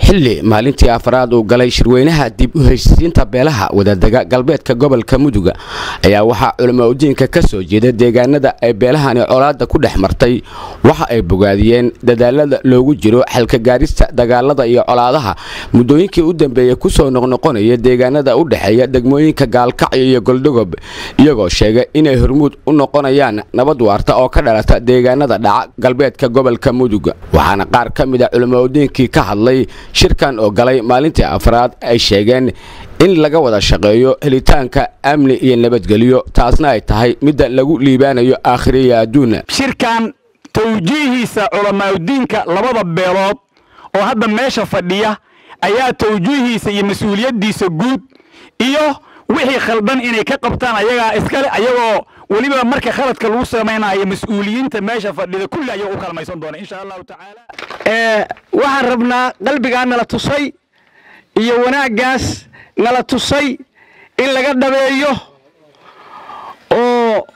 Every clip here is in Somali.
xilli maalintii afraad uu galay shirweynaha dib u heshiisiinta beelaha wadadega galbeedka gobolka muduga ayaa waxaa culamo udiinka ka soo jeeda deegaanada ay beelahani colaadda ku dhex martay waxa ay bogaadiyeen dadaalada loogu jiro xalkagaarista dagaalada iyo colaadaha muddooyinkii u dambeeyey kusoo noqnoqonaya deegaanada u dhexeeya degmooyinka gaalkacyo iyo goldhogob iyagoo sheegay inay hormuud u noqonayaan nabad waarta oo ka dhalata deegaanada dhaca galbeedka gobolka muduga waxaana qaar ka mid a culamo udiinkii ka hadlay shirkan oo galay maalintii afraad ay sheegeen in laga wada shaqeeyo helitaanka amni iyo nabadgelyo taasna ay tahay midda lagu liibaanayo aakhiriya adduuna shirkan tawjiihiisa culamaauddiinka labada beelood oo hadda meesha fadhiya ayaa tawjiihiisa iyo mas-uuliyaddiisa guud iyo wixii khaldan inay ka qabtaan ayagaa iskale ayagoo weliba marka khaladka lagu samaynayo mas-uuliyiinta meesha fadhida kulli ayaga u kalmaysan doona insha allahu tacaala waxaan rabnaa qalbigaa nala tusay iyo wanaaggaas nala tusay in laga dhabeeyo oo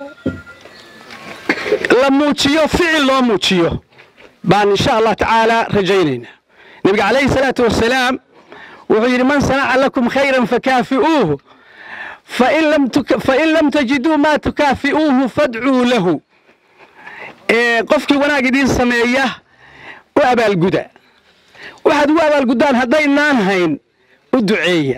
la muujiyo ficil loo muujiyo baan insha allah tacaala rajaynaynaa nebiga calayhi salaatu wasalaam wuxuu yidhi man sanaca lakum khayran fakaafi'uuhu fain lam tajiduu maa tukaafi'uuhu fadcuu lahu qofkii wanaag idiin sameeya u abaalguda waxaad ugu abaalguddaan haddaynaan hayn u duceeya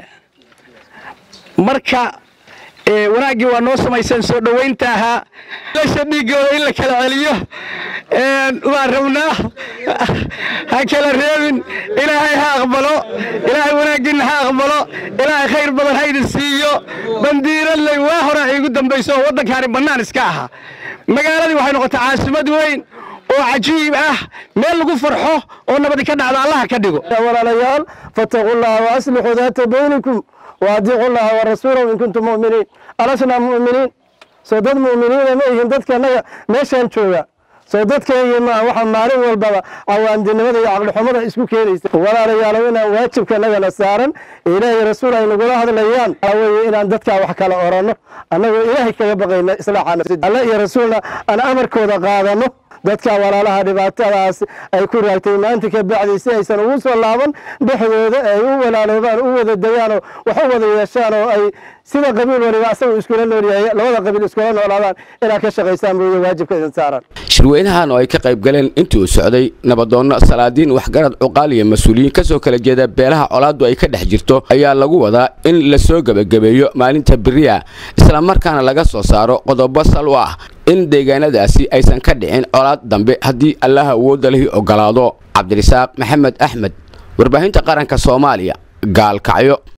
marka wanaaggii waa noo samayseen soo dhowaynta ahaa lasha dhiigooda in la kala celiyo waan rabnaa ha kala reebin ilaahay ha aqbalo ilaahay wanaaggiinna ha aqbalo ilaahay khayr badan ha idin siiyo bandiiraley waa hore iigu dambayso oo waddankaani bannaan iska ahaa magaaladii waxay noqotay caasimad weyn oo cajiib ah meel lagu farxo oo nabadi ka dhacdo allaha ka dhigo walaalayaal fattaquu llaha wa aslixuu daata baynikum waadiicu llaha wa rasuulahu in kuntum mu'miniin alasnaa mu'miniin soo dad mu'miniina ma ihin dadka annaga meeshaan jooga soo dadkayga maa waxa maalin walbaba cawaandinimada iyo caqlixumada isku keenaysa walaalayaalow inaan waajibka annagana saaran ilaahay rasuul ay nagula hadlayaan weye inaan dadkaa wax kala oranno annagoo ilaahay kaga baqayna islaaxana alle iyo rasuulna aan amarkooda qaadano dadka walaalaha dhibaatadaas ay ku raagtay maanta ka bacday si aysan ugu soo laaban dhexdooda ay u walaaloobaan u wada degaanoo wax u wada yeeshaan oo ay sida qabiil waliba asagu iskula noolyahay labada qabiil iskula noolaadaan inaad ka shaqaysaan mooye waajibka idin saaran shirweynahan oo ay ka qayb galeen intii uu socday nabadoonno salaadiin waxgarad cuqaal iyo mas-uuliyiin ka soo kala jeeda beelaha colaaddu ay ka dhex jirto ayaa lagu wadaa in la soo gebagabeeyo maalinta beriya islamarkaana laga soo saaro qodobo sal u ah in deegaanadaasi aysan ka dhicin colaad dambe haddii allaha awoodda lihi ogolaado cabdirisaaq maxamed axmed warbaahinta qaranka soomaaliya gaalkacyo